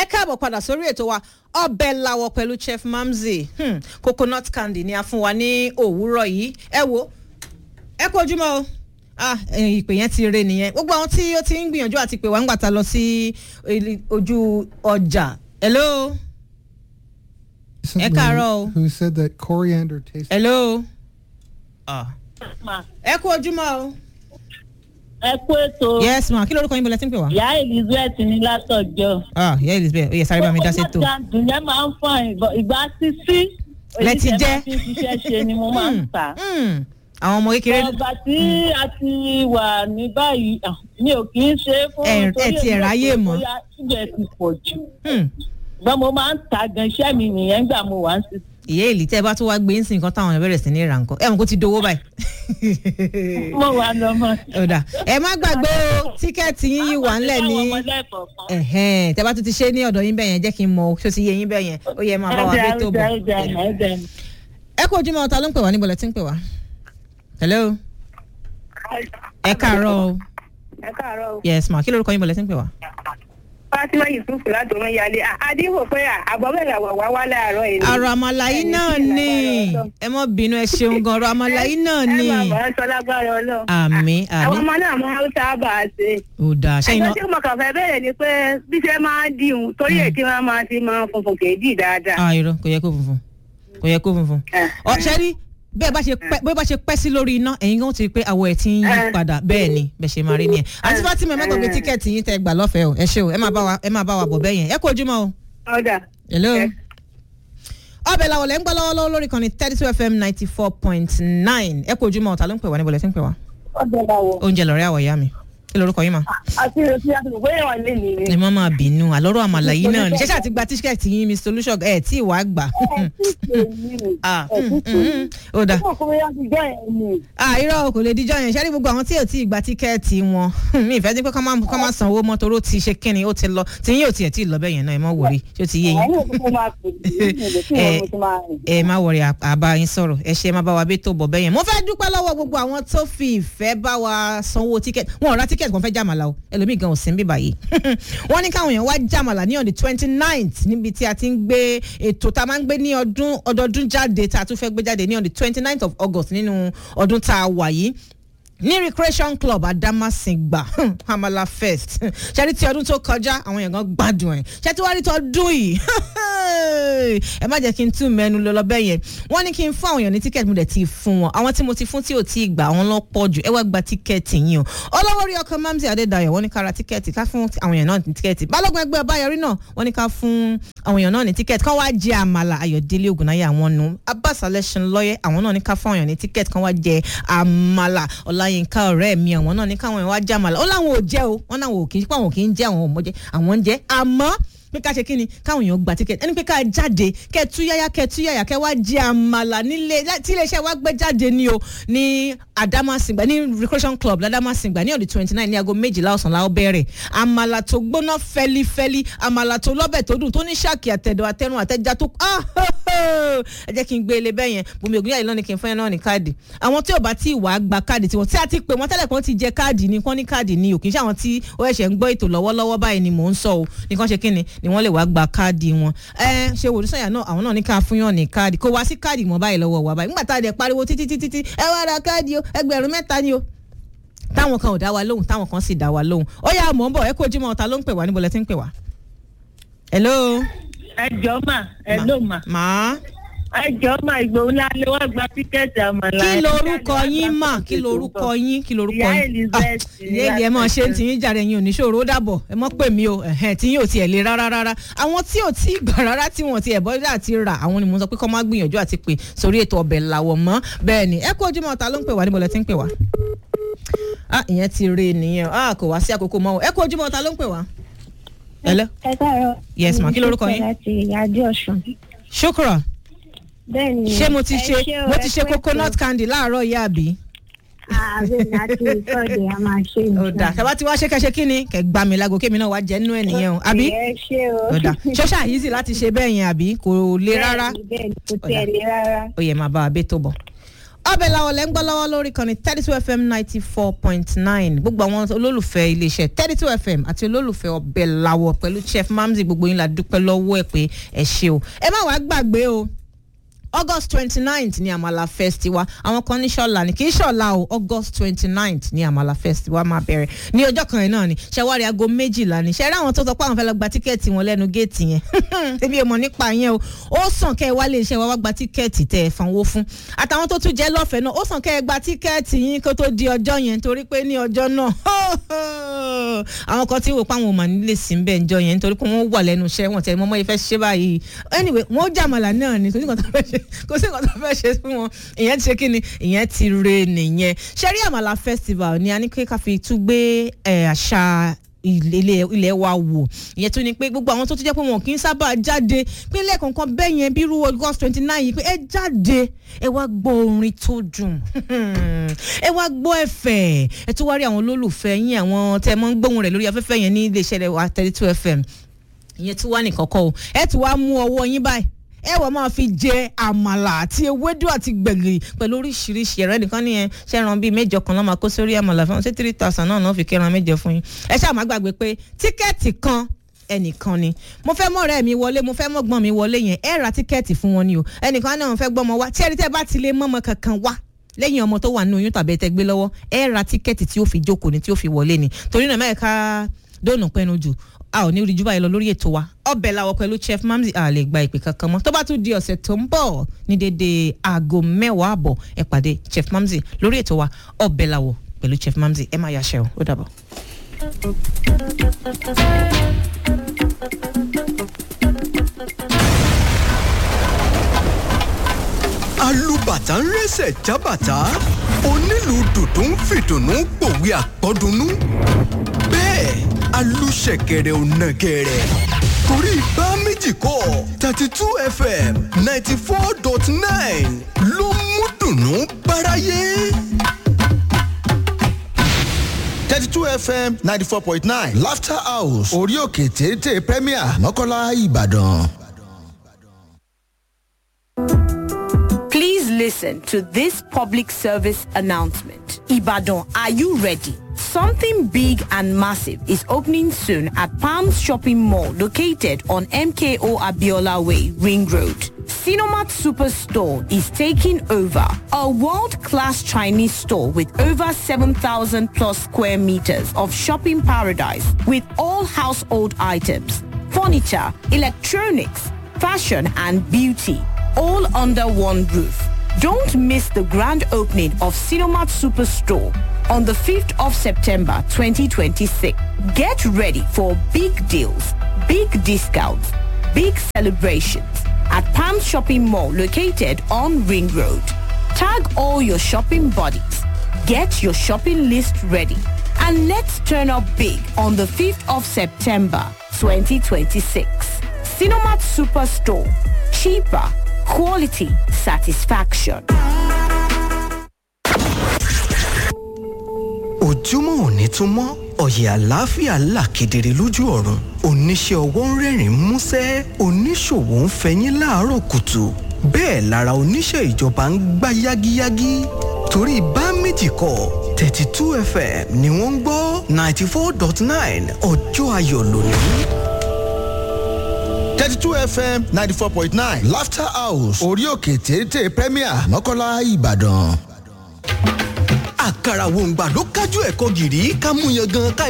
káàbọ̀ padà sórí ètò wa ọbẹ̀ làwọ̀ pẹ̀lú chef mamzi hmm, coconut candy ni a fún wa ní òwúrọ̀ yìí ẹ wo ẹ kú ojúmọ́ o ah ìpè yẹn ti re nìyẹn gbogbo àwọn tí ó ti ń gbìyànjú àti pè wá ń gbàtà lọ sí ojú ọjà hello ẹ káàárọ̀ o Who said that coriander tastes? hello ah ẹ kú ojúmọ́ o ẹ kú ètò yes ma kí lorúkọ yín bọ̀lẹ́ tí ń pè wá. ìyá elizabeth ní látọjọ. ah ìyá elizabeth ó yẹ sáré bá mi dá sétò. gàdùn yẹn máa ń fọn ìbọn ìgbà sísí. Lẹ ti jẹ. èyí tẹ́ máa fi ń ṣiṣẹ́ ṣe ni mo máa ń tà. Hmm, àwọn ọmọ kékeré ọgbà tí a ti wà ní báyìí ah, mi ò kì í ṣe é fún Ẹ- ẹ ti ẹ̀ ráyè mọ́. bóyá síbẹ̀ ti pọ̀ jù. Hmm, ṣùgbọ́n mo máa ń ta gan iṣẹ́ mi nìyẹn gbà mo wà ń sísí. ìyá èlì tẹ́ ẹ bá tún wá gbé ń sìn kan táwọn èèyàn bẹ̀rẹ̀ sí ní ra nǹkan ẹ̀ mọ̀ kó ti dowó báyìí. mo wà lọ́mọ. ọ̀dà ẹ má gbàgbé o tíkẹ́ẹ̀tì yín yìí wà ńlẹ̀ ní Àwọn ọmọdé kọ̀ọ̀kan. ẹ̀hẹ́n tẹ́ bá tún ti ṣe ní ọ̀dọ̀ yín bẹ́ẹ̀ yẹn jẹ́ kí n mọ ṣó ti yé yín bẹ́ẹ̀ yẹn ó yẹ máa bá wa Ẹ gbé jẹ́, tó ẹ bọ̀. jẹ́, ẹ jẹ́, ẹ jẹ́. ẹ kú ojúmọ́ ọ̀tá ló ń pè wá níbo lẹ ti ń pè wá. hello ẹ káàárọ̀ o ẹ káàárọ̀ o. yes ma kí lorúkọ yín bọ̀ lẹ ti ń pè wá. Fátímà Yusuf láti ọmọ ìyáálé. Adéwò pé àbọ̀bẹ̀rẹ̀ àwọ̀ wá wá láàárọ̀ yìí. àrò àmàlà yìí náà ni ẹ mọ bínú ẹ ṣeun gan ọ̀rọ̀ àmàlà yìí náà ni Ẹ máa bọ̀ ẹ́ sọ lágbára ọlọ́run. àmì Àwọn àmì ọmọ náà máa ń sábà ṣe. ò dáa ṣẹ́yìn Ẹjọ́ náà tí mo kàn fẹ́ bẹ̀rẹ̀ ni pé bí ṣe máa ń dìhun torí èkí wọn máa ti máa ń funfun kéèdì dáadáa. ah irọ́ kò yẹ kó funfun kò yẹ kó funfun. Eh, ọ ṣẹ́rí bẹ́ẹ̀ bá ṣe pẹ́ bẹ́ẹ̀ bá ṣe pẹ́ sí lórí iná ẹ̀yin gan ti rí pé àwọ̀ ẹ̀ ti ń yí Eh. padà bẹ́ẹ̀ ni bẹ́ẹ̀ ṣe máa rí nìyẹn àti Fatima ẹ má gbàgbé Eh. tíkẹ́ẹ̀tì yín tẹ́ gbà lọ́fẹ̀ẹ́ o ẹ ṣé o ẹ máa bá wa ẹ máa bá wa bọ̀ bẹ́ẹ̀ yẹn ẹ kú ojúmọ́ o. Ọ̀dà. hello. Eh. ọbẹ̀ làwọn lẹ́ ń gbọ́ lọ́wọ́lọ́wọ́ lórí kan ní thirty two fm ninety four point nine ẹ kú ojúmọ́ ọ̀tá ló ń pè wá níbo lẹ́ ti ń pè wá. Ọ̀dà làwọ̀. oúnjẹ lọ́rẹ́ àwọ̀ ìyá mi kí lorúkọ yín mà. Àti ìrètí àti ìwé ìwọ̀n lè nìyí. ẹ má máa bínú àlọ́rọ̀ àmàlà yìí náà ni ṣẹ́ṣẹ́ àti gba tíkẹ́ẹ̀tì yín mr olùṣọ́g ẹ̀ tí ì wá gbà. Ah, mm, mm, mm. ó dáa ah irọ́ o kò lè díjọ́ yẹn ṣẹ́rí gbogbo àwọn tí ò tí ì gba tíkẹ́ẹ̀tì wọn mi ìfẹ́ dín pé kọ́ máa kọ́ máa sanwó mọ́ toró ti ṣe kínni ó ti lọ tí yín ò tiẹ̀ tí ì lọ bẹ́ẹ̀ yẹn náà ẹ má wòrí ṣé ó ti yé yín ẹ má wọrí àbá yín sọ̀rọ̀ ẹ ṣe má bá wa bí tó bọ̀ bẹ́ẹ̀ yẹn mo fẹ́ dúpẹ́ lọ́wọ́ gbogbo àwọn tó fi ìfẹ́ bá wa sanwó tíkẹ́ẹ̀tì wọn ò ra tíkẹ́ẹ̀tì kan fẹ́ jàmàlà o ẹlòmíì gan ò sí ń bíbà yìí wọ́n ní káwọn èèyàn wá jàmàlà ní on the twenty ninth níbi tí a ti ń gbé ètò tá a máa ń gbé ní ọdún ọdọọdún jáde tá a tún fẹ́ gbé jáde ní on the twenty ninth of august nínú ọdún tá a wà yìí ní recreation club adamasingba amala fest ṣẹ́rí tí ọdún tó kọjá àwọn èèyàn gan gbádùn ẹ̀ ṣé tí wàá rí tọdún yìí ẹ má jẹ́ kí n tún mẹ́nu lọ lọ́bẹ̀ yẹn wọ́n ní kí n fún àwọn èèyàn ní tíkẹ́ẹ̀tì mo dẹ̀ ti fún wọn àwọn tí mo ti fún tí ò tí ì gbà àwọn lọ pọ̀ jù ẹ wá gba tíkẹ́ẹ̀tì yín o ọlọ́wọ́ rí ọkọ mamsi adédayọ̀ wọ́n ní ká ra tíkẹ́ẹ̀tì ká fún àwọn èèyàn náà ní tíkẹ́ẹ̀tì balógun ẹgbẹ́ ọbáyọrí náà wọ́n ní ká fún àwọn èèyàn náà ní tíkẹ́ẹ̀tì kán wá jẹ àmàlà ayọ̀délé ògùnáyé àwọn nu abbas alẹ́sìn lọ́yẹ́ àwọn náà ní ká fún àwọn èèyàn ní tíkẹ́ẹ̀tì kán wá jẹ àmàlà ọláyínká ọ̀rẹ́ mi àwọn náà ní káwọn èèyàn wá jẹ àmàlà ó láwọn ò jẹ́ o wọ́n náwọn ò kì í pé àwọn kì í jẹ́ àwọn ò mọ̀ jẹ́ àwọn ń jẹ́ àmọ́ pé ká ṣe kí ni káwọn èèyàn gba tíkẹ́ẹ̀tì ẹni pé ká jáde kẹ túyáyá kẹ túyáyá kẹ wá jẹ àmàlà nílé tí iléeṣẹ́ wa gbé jáde ní o ní Adamasingba ní recreation club ladamasingba ní ọdún twenty nine ní aago méjìlá ọ̀sán la ó bẹ̀rẹ̀ àmàlà tó gbóná fẹ́lifẹ́li àmàlà tó lọ́bẹ̀ tó dùn tó ní ṣáàkì àtẹ̀dọ̀ àtẹnu àtẹ̀já tó ah ẹ jẹ́ kí n gbé ilé bẹ́ẹ̀ yẹn bùnmi ògùn yàrá ìlànà kí n fún yẹn náà ní káàdì àwọn tí ò bá tí ì wá gba káàdì tiwọn tí a ti pè wọ́n tẹ́lẹ̀ kan ti jẹ káàdì ni kán ní káàdì ni ò kì í ṣe àwọn tí ó ẹ̀ṣẹ̀ ń gbọ́ ètò lọ́wọ́lọ́wọ́ báyìí ni mò ń sọ o nìkan ṣe kí ni ni wọ́n lè wá gba káàdì wọn ẹ ṣe wòlú sọyà náà àwọn náà ní ká fún yàn ní káàdì kó wá sí káàdì mọ́ báyìí lọ́wọ́ wa báyìí nígbà tá a dẹ̀ pariwo títí títí tí ẹ wá ra káàdì o ẹgbẹ̀rún mẹ́ta ni o táwọn kan ò dá wa lóhùn táwọn kan sì dá wa lóhùn ó yà mọ̀ ń bọ̀ ẹ kó ojúmọ́ ọ̀tá ló ń pè wá níbo lẹ ti ń pè wá. hello. ẹ jọ mà ẹ ló mà. màá ẹ jọ mà ìgbòho ńlá lè wá gba tíkẹ́ẹ̀tì àmàlà. kí lorúkọ yín mà kí lorúkọ yín kí lorúkọ Ìyá yín Elizabeth ìyá èlì ẹ mọ ṣe ń tiyín jàre yín oníṣòro ó dàbọ̀ ẹ mọ pè mí o ẹ̀hẹ́n tí yín ò tiẹ̀ lè rárá rárá àwọn tí ò tí gbà rárá tí wọn ti ẹ̀ bọ́dá àti rà àwọn ni mo sọ pé kọ́ máa gbìyànjú àti pè sórí ètò ọbẹ̀ làwọ̀ mọ́ bẹ́ẹ̀ ni ẹ kú ojúmọ́ ọ̀tá ló ń pè wá níbo lẹ ti ń pè wá. ah ìyẹn ti re nìyẹn ah kò wá sí àkókò mọ́ o ẹ kú ojúmọ́ ọ̀tá ló ń pè wá. hello ẹ káàárọ̀. Yes, ma. Kí lorúkọ yín? láti ìyájú ọ̀sùn. shukra bẹ́ẹ̀ ni ṣé mo ti ẹ ṣe o, mo ẹ ti ṣe kú ètò. coconut candy láàárọ̀ yá àbí. ààrẹ láti ìtọ́jú a máa ṣe ó dà tàbá tí wàá ṣe kẹṣe kí ni kẹ gbà mí lágò kémi náà wàá jẹ nínú ẹ nìyẹn o àbí ẹ ṣe o. ó dà ṣọ́ṣà easy láti ṣe bẹ́ẹ̀ yẹn àbí kò le rárá bẹ́ẹ̀ ni kò Ó tiẹ̀ dà. le rárá. ó yẹ máa bá wa bẹ́ tó bọ̀. ọbẹ̀ làwọn lẹ́ ń gbọ́ lọ́wọ́ lórí kan ní thirty two fm ninety four point nine gbogbo àwọn olólùfẹ́ iléeṣẹ́ thirty two fm àti olólùfẹ́ ọbẹ̀ làwọ̀ pẹ̀lú chef mamzi gbogbo yín la dúpẹ́ lọ́wọ́ ẹ̀ pé ẹ ṣe o ẹ má wàá gbàgbé o august twenty ninth ni amala festival àwọn kan ní ṣọlá ni kì í ṣọlá o august twenty ninth ni amala festival máa bẹ̀rẹ̀ ní ọjọ́ kan yẹn náà ni ṣẹwárí aago méjìlá ni ṣẹrí àwọn tó sọ pé àwọn fẹ́ lọ gba tíkẹ́ẹ̀tì wọn lẹ́nu géètì yẹn ebi èèmọ̀ nípa yẹn o ó sàn kẹ́ ẹ wá lè ṣe wá wá gba tíkẹ́ẹ̀tì tẹ́ ẹ fanwó fún àtàwọn tó tún jẹ́ lọ́fẹ̀ẹ́ náà ó sàn kẹ́ ẹ gba tíkẹ́ẹ̀tì yín kó tó di ọjọ́ yẹn torí pé ní ọjọ́ náà àwọn kan tí wò pé àwọn ò mà nílé sí ń bẹ̀ ǹjọ́ yẹn nítorí pé wọ́n wà lẹ́nu iṣẹ́ wọn tẹ̀lé mọ́mọ́ ìfẹ́ ṣe báyìí anyway wọ́n jàmàlà náà ni kò sí nǹkan tó fẹ́ ṣe kò sí nǹkan tó fẹ́ ṣe fún wọn ìyẹn ti ṣe kí ni ìyẹn ti re nìyẹn ṣẹ́rí àmàlà festival ni a ní kí ká fi tún gbé ẹ̀, àṣà ilé ilé wa wò ìyẹn tún ni pé gbogbo àwọn tó tún jẹ́ pé wọn kì í sábà jáde pínlẹ̀ kankan bẹ́ẹ̀ yẹn bí irú august twenty nine yìí pé ẹ jáde ẹ wá gbọ́ orin tó dùn ẹ wá gbọ́ ẹ̀fẹ̀ ẹ tún wá rí àwọn olólùfẹ́ yín àwọn tẹ́ ẹ mọ́ ń gbóhùn rẹ̀ lórí afẹ́fẹ́ yẹn ní iléeṣẹ́ rẹ̀ wa thirty two fm ìyẹn tún wá nìkan kọ́ o ẹ tún wá mú ọwọ́ yín báyìí ẹ wọ́n máa fi jẹ àmàlà àti ewédú àti gbẹ̀gìrì pẹ̀lú oríṣiríṣi ẹ̀rọ ẹnìkan ní ẹ ṣẹ́ran bíi mẹ́jọ kan náà máa kó sórí àmàlà fún wọn ṣé three thousand náà náà fi kẹ́ran mẹ́jọ fún yín ẹ ṣáà má gbàgbé pé tíkẹ́ẹ̀tì kan ẹnìkan ni mo fẹ́ mọ̀ ọ̀rẹ́ mi wọlé mo fẹ́ mọ̀ gbọ́n mi wọlé yẹn ẹ ra tíkẹ́ẹ̀tì fún wọn ni o ẹnìkan náà fẹ́ gbọ́mọ wá tí ẹni tẹ́ bá ti lè mọ́mọ kankan wá lẹ́yìn ọmọ tó wà nínú oyún tàbí ẹtẹ gbé lọ́wọ́ ẹ ra tíkẹ́ẹ̀tì tí ó fi jókòó ni tí ó fi wọlé ni torí náà mẹ́ẹ̀ká dóònù pẹ́nu jù a ò ní rí jù báyìí lọ lórí ètò wa ọbẹ̀ làwọ̀ pẹ̀lú chef mamzi a lè gba ìpè kankan mọ́ tó bá tún di ọ̀sẹ̀ tó ń bọ̀ ní dédé aago mẹ́wàá àbọ̀ ẹ pàdé chef mamzi lórí ètò wa ọbẹ̀ làwọ̀ pẹ̀lú chef mamzi ẹ má yàṣẹ o ó dàbọ̀. alùbàtà ń rẹ́sẹ̀ jábàtà onílù dùdú ń fìdùnnú pòwe àpọ́dúnú bẹ́ẹ̀ alùṣẹ̀kẹ̀rẹ̀ ò nàgẹ̀rẹ̀ torí bá méjì kọ́ thirty two fm ninety four dot nine ló mú dùnnú báráyé. thirty two fm ninety four point nine laughter house orí òkè téńté premier mọ́kànlá ìbàdàn. Please listen to this public service announcement. Ibadan, are you ready? Something big and massive is opening soon at Palms Shopping Mall located on MKO Abiola Way, Ring Road. Sinomat Superstore is taking over a world-class Chinese store with over 7,000 plus square meters of shopping paradise with all household items, furniture, electronics, fashion and beauty all under one roof. Don't miss the grand opening of Cinemat Superstore on the 5th of September 2026. Get ready for big deals, big discounts, big celebrations at Palm Shopping Mall located on Ring Road. Tag all your shopping buddies. Get your shopping list ready. And let's turn up big on the 5th of September 2026. Cinemat Superstore. Cheaper, quality, satisfaction. ojúmọ́ òní tún mọ́ ọ̀yẹ̀ àlàáfíà là kedere lójú ọ̀run oníṣẹ́ ọwọ́ ń rẹ́rìn músẹ́ oníṣòwò ń fẹyín láàárọ̀ kùtù bẹ́ẹ̀ lára oníṣẹ́ ìjọba ń gbá yágíyágí torí bá méjì kọ thirty two fm ni wọ́n ń gbọ́ ninety four dot nine ọjọ́ ayọ̀ lónìí. thirty two fm ninety four point nine laughter house orí òkè téńté premier mọ́kànlá ìbàdàn. àkàrà wòǹgbà ló kájú ẹ̀kọ́ gìrì ká mú yan gan ká